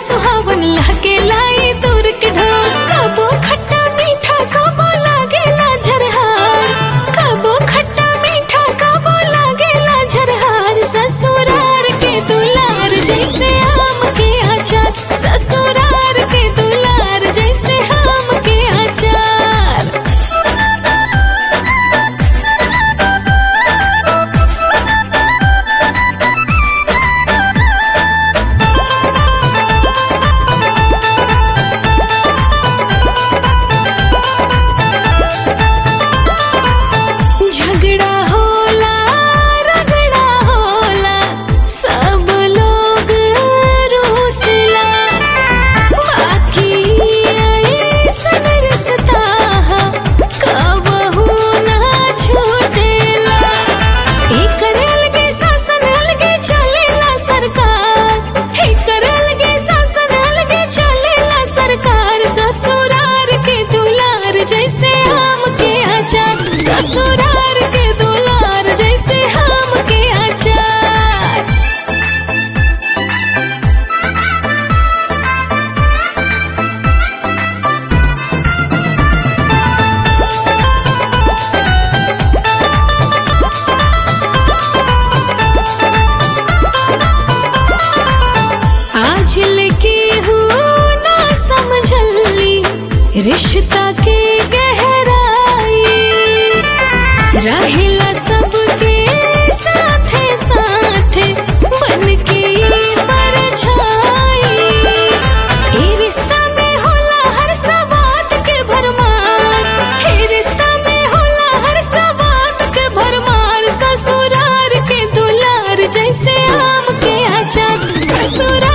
सुहावन लहके लाई दूर के ढोल कबो खट्टा मीठा कबो लागेला झरहार कबो खट्टा मीठा कबो लागेला झरहार ससुरार के दुलार जैसे आम के अचार ससुरार के दुलार जैसे आम के अचार झगड़ा होला रगड़ा होला सब लोग रूसला बाकी ऐसन रिश्ता हा कबहू ना छूटेला एकर अलगे शासन अलगे चलेला सरकार एकर अलगे शासन अलगे चलेला सरकार ससुरार के दुलार जैसे आम के अचार ससुरार के दुलार जैसे आम के अचार आज लेके हूँ ना समझली रिश्ता के गहराई रहेला सबके साथे साथे बन के परछाई ई रिश्ता में होला हर सवात के भरमार ई रिश्ता में होला हर सवात के भरमार ससुरार के दुलार जैसे आम के अचार ससुरार